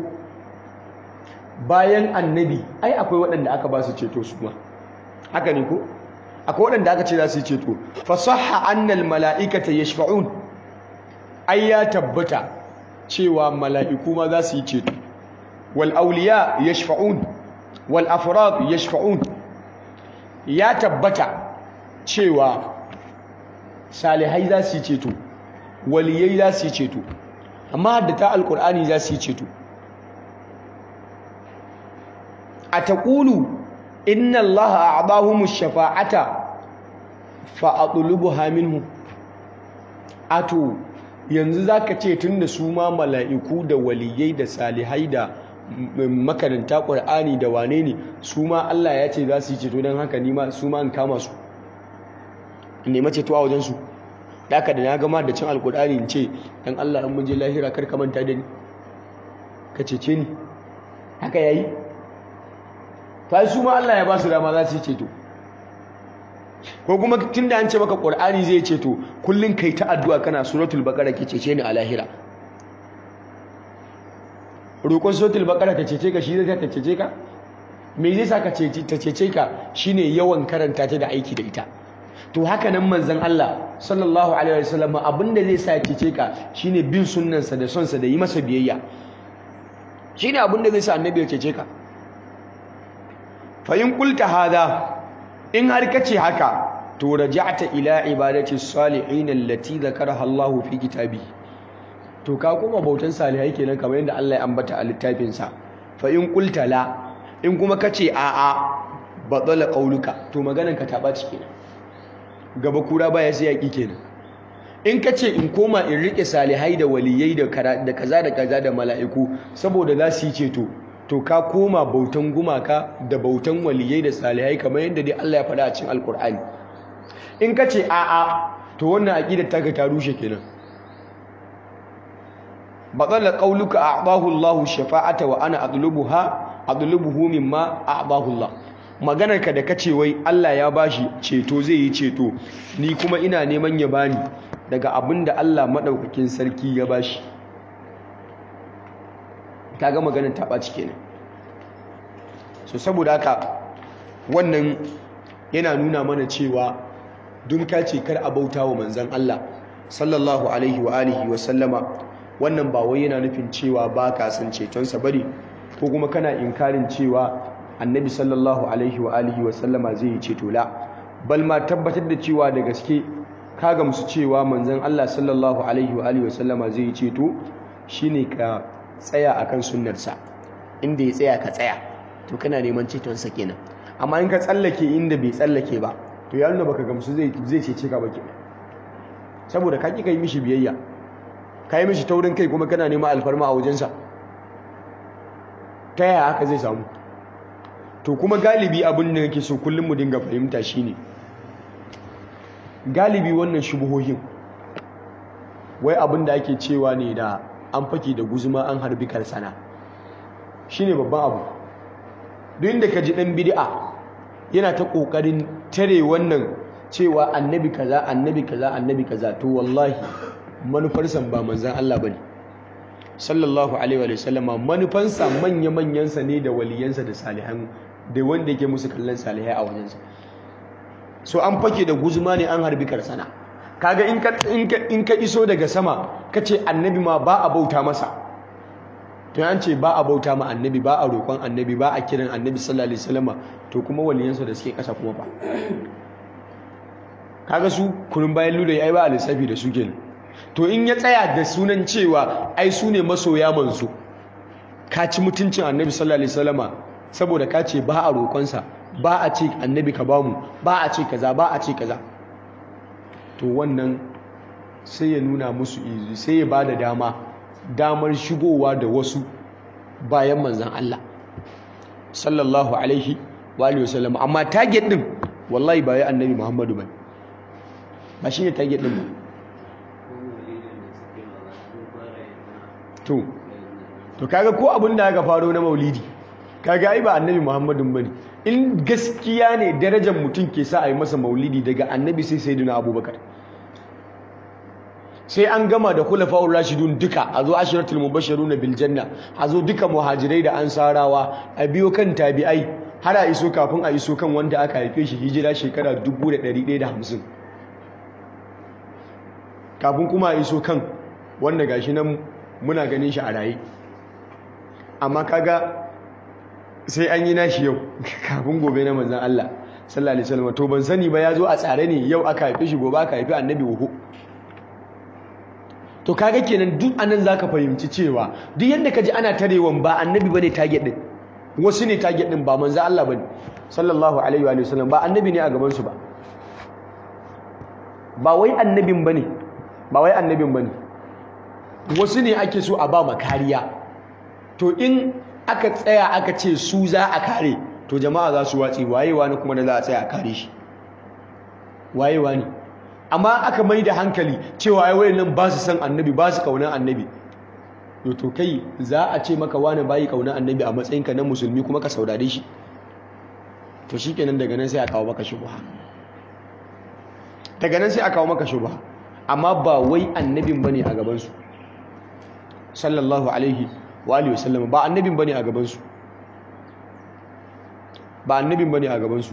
bayan annabi ai akwai waɗanda aka ba su ceto su ma haka ne ko akwai waɗanda aka ce za su yi ceto fa sahha annal mala'ikata yashfa'un ai ya tabbata cewa mala'iku ma za su yi ceto wal awliya yashfa'un wal afrad yashfa'un ya tabbata cewa salihai za su yi ceto waliyai za su yi ceto amma haddata alkur'ani za su yi ceto a taƙulu inna allaha a'dahumu shafa'ata fa atlubuha minhu ato yanzu zaka ce tunda su ma mala'iku da waliyai da salihai da makaranta ƙur'ani da wane ne su ma Allah ya ce za su yi ceto don haka nima su ma an kama su nema ceto a wajensu da aka da na gama da cin alkur'ani in ce dan Allah in mun je lahira kar ka manta da ni ka cece ni haka yayi fa su ma Allah ya ba su dama za su yi ceto ko kuma tunda an ce maka qur'ani zai ceto kullun kai ta addu'a kana suratul baqara ke cece ni a lahira roƙon suratul baqara ta cece ka shi zai ta cece ka me zai sa ka cece ta cece ka shine yawan karanta ta da aiki da ita to haka nan manzon Allah sallallahu alaihi wasallam abinda zai sa cece ka shine bin sunnansa da sonsa da yi masa biyayya shine abinda zai sa annabi ya cece ka fa in qulta hada in har kace haka to raja'ta ila ibadati salihin allati zakaraha Allah fi kitabi to ka kuma bautan salihai kenan kamar yadda Allah ya ambata a littafin sa fa in qulta la in kuma kace a a batala qauluka to maganan ka ta baci kenan gaba kura baya sai yaki kenan in kace in koma in rike salihai da waliyai da da kaza da kaza da mala'iku saboda za su yi ceto to ka koma bautan gumaka da bautan waliyai da salihai kamar yadda dai Allah ya faɗa a cikin alkur'ani in ka ce a'a to wannan aqidar taka ta rushe kenan batala qauluka a'dahu Allahu shafa'ata wa ana adlubuha adlubuhu mimma a'dahu Allah maganar ka da kace wai Allah ya bashi ceto zai yi ceto ni kuma ina neman ya bani daga abinda Allah madaukakin sarki ya bashi kaga maganar ta ɓaci kenan so saboda haka wannan yana nuna mana cewa dun ka ce kar a bauta wa manzan Allah sallallahu alaihi wa alihi wa sallama wannan ba wai yana nufin cewa ba ka san cetonsa bane ko kuma kana inkarin cewa annabi sallallahu alaihi wa alihi wa sallama zai yi ceto la bal ma tabbatar da cewa da gaske ka gamsu cewa manzan Allah sallallahu alaihi wa alihi wa sallama zai yi ceto shine ka tsaya akan sunnarsa inda ya tsaya ka tsaya to kana neman cetonsa kenan amma in ka tsallake inda bai tsallake ba to ya nuna baka gamsu zai zai cece ka ba kenan saboda ka ki kai mishi biyayya ka yi mishi taurin kai kuma kana neman alfarma a wajensa ta yaya haka zai samu to kuma galibi abin da yake so kullum mu dinga fahimta shine galibi wannan shubuhohin wai abin da ake cewa ne da an fake da guzuma an harbi karsana shine babban abu duk inda ka ji dan bid'a yana ta kokarin tare wannan cewa annabi kaza annabi kaza annabi kaza to wallahi manufarsa ba manzan Allah bane sallallahu alaihi wa sallama manufansa manya manyansa ne da waliyansa da salihan da wanda yake musu kallon salihai a wajensa so an fake da guzuma ne an harbi karsana kaga in ka in ka iso daga sama kace annabi ma ba a bauta masa to an ce ba a bauta ma annabi ba a roƙon annabi ba a kiran annabi sallallahu alaihi wasallama to kuma waliyansa da suke kasa kuma ba kaga su kunun bayan luda ai ba a lissafi da su kenan to in ya tsaya da sunan cewa ai su ne masoya manzo ka ci mutuncin annabi sallallahu alaihi wasallama saboda ka ce ba a roƙonsa ba a ce annabi ka bamu ba a ce kaza ba a ce kaza to wannan sai ya nuna musu izi sai ya bada dama damar shigowa da wasu bayan manzan Allah sallallahu alaihi wa alihi wasallam amma target din wallahi ba ya annabi Muhammadu bane ba shine target din ba to to kaga ko abin da aka faro na maulidi kaga ai ba annabi muhammadun bane in gaskiya ne darajar mutum ke sa a yi masa maulidi daga annabi sai sayyidina abubakar sai an gama da khulafa'ur rashidun duka a zo ashiratul mubashshirun bil janna a zo duka muhajirai da ansarawa a biyo kan tabi'ai har a iso kafin a iso kan wanda aka haife shi hijira shekara 1150 kafin kuma a iso kan wanda gashi nan muna ganin shi a raye amma kaga sai an yi nashi yau kafin gobe na manzan Allah sallallahu alaihi wasallam to ban sani ba ya zo a tsare ne yau aka haife shi gobe aka haifi annabi wuhu to kaga kenan duk anan zaka fahimci cewa duk yanda kaji ana tarewan ba annabi bane target din wasu ne target din ba manzan Allah bane sallallahu alaihi wa sallam ba annabi ne a gaban su ba ba wai annabin bane ba wai annabin bane wasu ne ake so a ba makariya to in aka tsaya aka ce su za a kare to jama'a za su watsi wayewa ne kuma da za a tsaya a kare shi wayewa ne amma aka mai da hankali cewa ai wayannan ba su san annabi ba su kaunar annabi to kai za a ce maka wani bayi kaunar annabi a matsayinka na musulmi kuma ka saurare shi to shikenan daga nan sai a kawo maka shubha daga nan sai a kawo maka shubha amma ba wai annabin bane a gaban su sallallahu alaihi wa alihi wasallam ba annabin bane a gaban su ba annabin bane a gaban su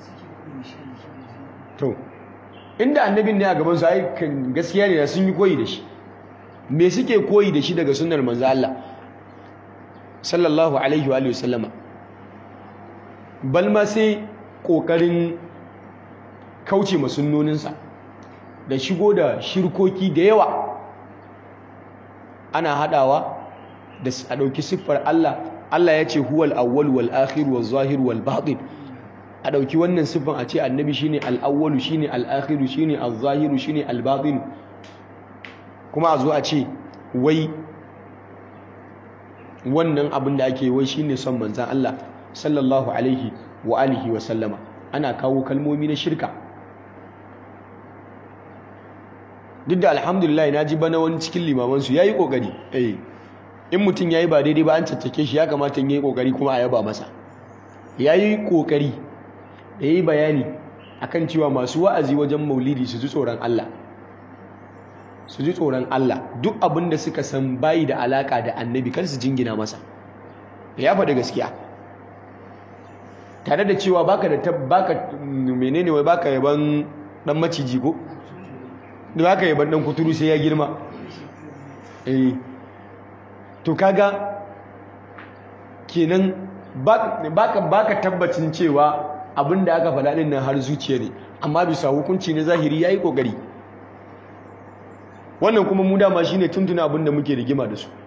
to inda annabin ne a gaban su ai gaskiya ne sun yi koyi da shi me suke koyi da shi daga sunnar manzo Allah sallallahu alaihi wa alihi wasallama bal ma sai kokarin kauce masunnoninsa da shigo da shirkoki da yawa ana hadawa da a dauki siffar Allah Allah ya ce huwal awwal wal akhir wal zahir wal batin a dauki wannan siffan a ce annabi shine al awwal shine al akhir shine al zahir shine al batin kuma a zo a ce wai wannan abin da ake wai shine son manzan Allah sallallahu alaihi wa alihi wa sallama ana kawo kalmomi na shirka duk da alhamdulillah na ji bana wani cikin limamansu ya yi ƙoƙari eh in mutum ya yi ba daidai ba an caccake shi ya kamata ya yi ƙoƙari kuma a yaba masa ya yi ƙoƙari da ya yi bayani akan cewa masu wa'azi wajen maulidi su ji tsoron Allah su ji tsoron Allah duk abin da suka san bayi da alaka da annabi kar su jingina masa ya faɗi gaskiya tare da cewa baka da baka menene wai baka yaban dan maciji ko da baka yaban dan kuturu sai ya girma eh to kaga kenan baka baka tabbacin cewa abin da aka faɗa din nan har zuciya ne amma bisa hukunci na zahiri yayi kokari wannan kuma mu dama shine tuntuna abin da muke rigima da su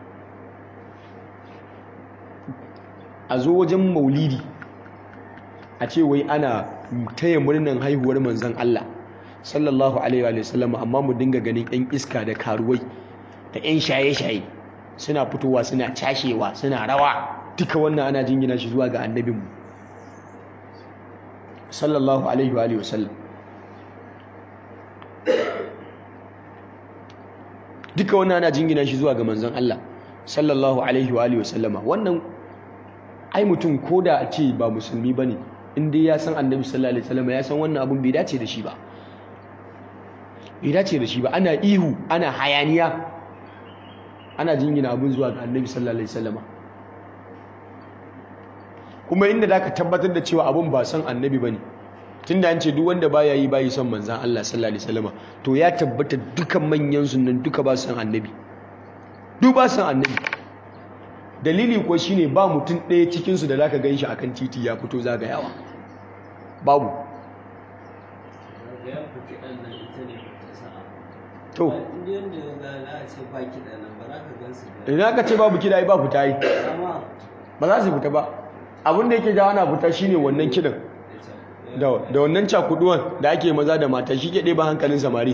a zo wajen maulidi a ce wai ana taya murnan haihuwar manzon Allah sallallahu alaihi wa sallam amma mu dinga ganin yan iska da karuwai da yan shaye-shaye suna fitowa suna cashewa suna rawa duka wannan ana jingina shi zuwa ga annabinmu sallallahu alaihi wa alihi wasallam duka wannan ana jingina shi zuwa ga manzon Allah sallallahu alaihi wa alihi wasallama wannan ai mutum koda a ce ba musulmi bane in dai ya san annabi sallallahu alaihi wasallama ya san wannan abun bai dace da shi ba bai dace da shi ba ana ihu ana hayaniya ana jingina abun zuwa ga annabi sallallahu alaihi wasallama kuma inda zaka tabbatar da cewa abun ba san annabi bane tunda an ce duk wanda baya yi bayi son manzan Allah sallallahu alaihi wasallama to ya tabbata dukan manyan sunan duka ba san annabi duk ba san annabi dalili ko shine ba mutum ɗaya cikin su da zaka ganshi akan titi ya fito zagayawa babu to idan ka ce babu kida ai ba fita yi ba za su fita ba abin da yake jawo na fita shine wannan kidan da wannan cakuduwan da ake maza da mata shi ke ɗeba hankalin samari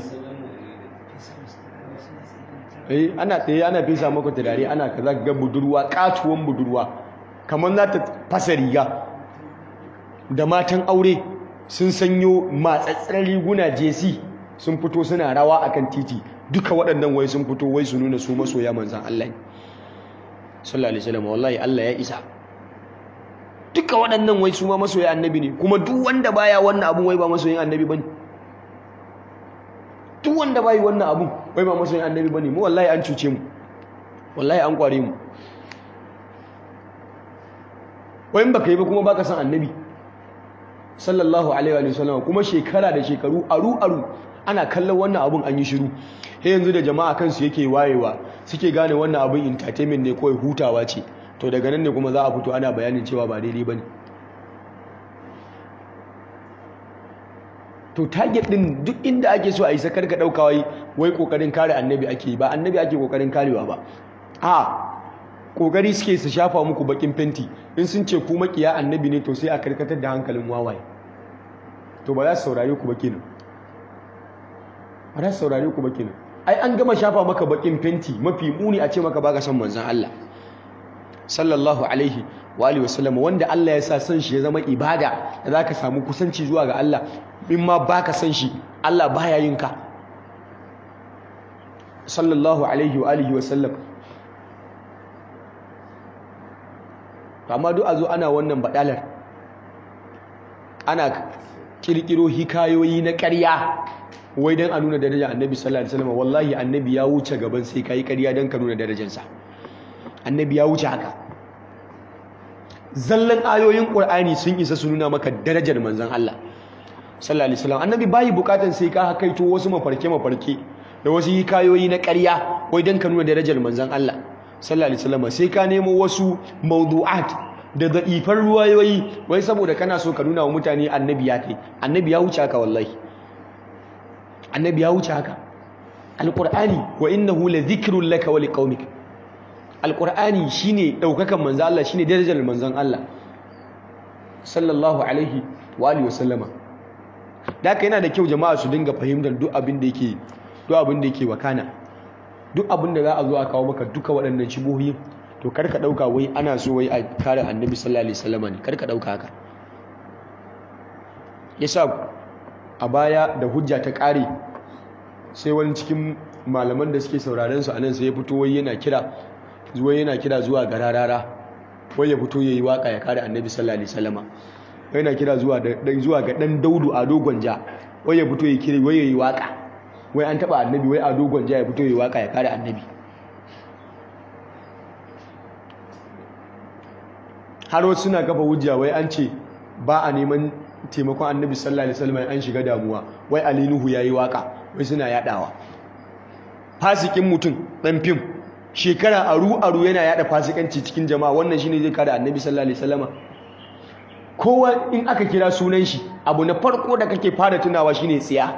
eh ana tsaye ana fesa maka turare ana kaza ga budurwa katuwan budurwa kamar za ta fasa riga da matan aure sun sanyo matsatsar riguna jesi sun fito suna rawa akan titi duka waɗannan wai sun fito wai su nuna su masoya manzan Allah sallallahu alaihi wasallam wallahi Allah ya isa duka waɗannan wai su ma masoyin annabi ne kuma duk wanda baya wannan abun wai ba masoyin annabi bane duk wanda bai wannan abun wai ba masoyin annabi bane mu wallahi an cuce mu wallahi an kware mu wai in baka yi ba kuma baka san annabi sallallahu alaihi wa sallam kuma shekara da shekaru aru aru ana kallon wannan abun an yi shiru sai yanzu da jama'a kansu yake wayewa suke gane wannan abun entertainment ne kawai hutawa ce to daga nan ne kuma za a fito ana bayanin cewa ba daidai ba ne to target din duk inda ake so a yi sakar ka ɗauka wai wai ƙoƙarin kare annabi ake ba annabi ake ƙoƙarin karewa ba a ƙoƙari suke su shafa muku bakin fenti in sun ce ku makiya annabi ne to sai a karkatar da hankalin wawaye to ba za su saurare ku ba kenan ba za su saurare ku ba kenan ai an gama shafa maka bakin fenti mafi muni a ce maka baka son manzon Allah sallallahu alaihi wa alihi wasallam wanda Allah ya sa son shi ya zama ibada da zaka samu kusanci zuwa ga Allah in ma baka son shi Allah baya yin ka sallallahu alaihi wa alihi wasallam amma duk a zo ana wannan badalar ana kirkiro hikayoyi na ƙarya wai dan a nuna darajar annabi sallallahu alaihi wasallam wallahi annabi ya wuce gaban sai kai ƙarya dan ka nuna darajarsa annabi ya wuce haka zallan ayoyin qur'ani sun isa su nuna maka darajar manzon Allah sallallahu alaihi wasallam annabi bai bukatan sai ka hakaito wasu mafarke mafarke da wasu hikayoyi na ƙarya wai dan ka nuna darajar manzon Allah sallallahu alaihi wasallam sai ka nemo wasu mawdu'at da da'ifar ruwayoyi wai saboda kana so ka nuna wa mutane annabi ya kai annabi ya wuce haka wallahi annabi ya wuce haka alqur'ani wa innahu la dhikrun laka wa liqaumik alqur'ani shine daukakan manzon Allah shine darajar manzon Allah sallallahu alaihi wa alihi wasallama da haka yana da kyau jama'a su dinga fahimtar duk abin da yake duk abin da yake wakana duk abin da za a zo a kawo maka duka waɗannan shibohi to kar ka ɗauka wai ana so wai a kare annabi sallallahu alaihi wasallam ne kar ka ɗauka haka yasa a baya da hujja ta ƙare sai wani cikin malaman da suke sauraren su anan sai ya fito wai yana kira zuwa yana kira zuwa ga rarara wai ya fito yayi waka ya kare annabi sallallahu alaihi wasallam wai yana kira zuwa da zuwa ga dan daudu a dogon ja wai ya fito yayi kira wai yayi waka wai an taba annabi wai a dogon ja ya fito yayi waka ya kare annabi har wasu suna kafa hujja wai an ce ba a neman taimakon annabi sallallahu alaihi wasallam an shiga damuwa wai ali nuhu yayi waka wai suna yadawa fasikin mutum dan fim shekara aru aru yana yada fasikanci cikin jama'a wannan shine zai kare annabi sallallahu alaihi wasallam kowa in aka kira sunan shi abu na farko da kake fara tunawa shine tsiya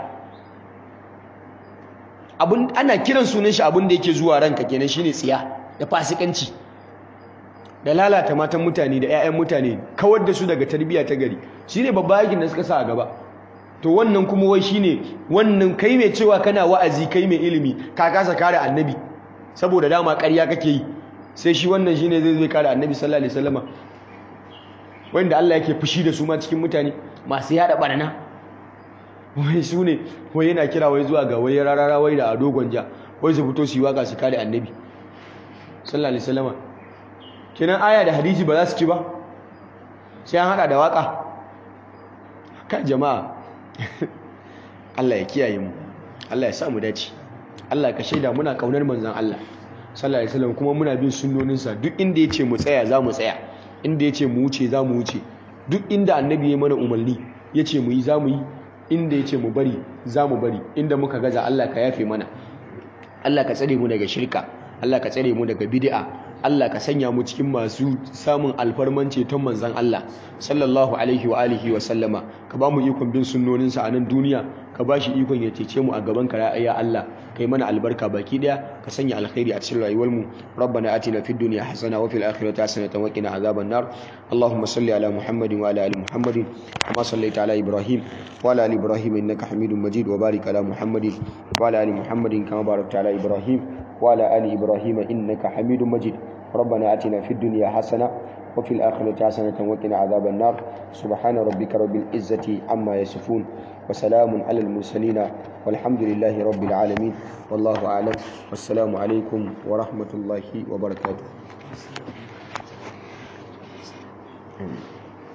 abun ana kiran sunan shi abun da yake zuwa ranka kenan shine tsiya da fasikanci da lalata matan mutane da 'ya'yan mutane kawar da su daga tarbiyya ta gari shine babba yakin da suka sa a gaba to wannan kuma wai shine wannan kai mai cewa kana wa'azi kai mai ilimi ka kasa kare annabi saboda dama ƙarya kake yi sai shi wannan shine zai zai kare annabi sallallahu alaihi wasallama wanda Allah yake fushi da su ma cikin mutane masu yada barna wai su ne wai yana kira wai zuwa ga wai rarara wai da ado gwanja wai su fito su yi waka su kare annabi sallallahu alaihi wasallam kenan aya da hadisi ba za su ci ba sai an hada da waka kan jama'a Allah ya kiyaye mu Allah ya sa mu dace Allah ka shaida muna kaunar manzon Allah sallallahu alaihi wasallam kuma muna bin sunnoninsa duk inda yace mu tsaya za mu tsaya inda yace mu wuce za mu wuce duk inda annabi ya mana umarni yace mu yi za mu yi inda yace mu bari za mu bari inda muka gaza Allah ka yafe mana Allah ka tsare mu daga shirka Allah ka tsare mu daga bid'a Allah ka sanya mu cikin masu samun alfarman ceton manzon Allah sallallahu alaihi wa alihi wa sallama ka ba mu ikon bin sunnoninsa a nan duniya ka ba shi ikon ya cece mu a gaban ka ya Allah kai mana albarka baki daya ka sanya alkhairi a cikin rayuwar mu rabbana atina fid dunya hasana wa fil akhirati hasanatan wa qina azaban nar allahumma salli ala muhammadin wa ala ali muhammadin kama sallaita ala ibrahim wa ala ali ibrahim innaka hamidum majid wa barik ala muhammadin wa ala ali muhammadin kama barakta ala ibrahim wa ala ali ibrahim innaka hamidum majid ربنا آتنا في الدنيا حسنة وفي الآخرة حسنة وقنا عذاب النار سبحان ربك رب العزة عما يصفون وسلام على المرسلين والحمد لله رب العالمين والله أعلم والسلام عليكم ورحمة الله وبركاته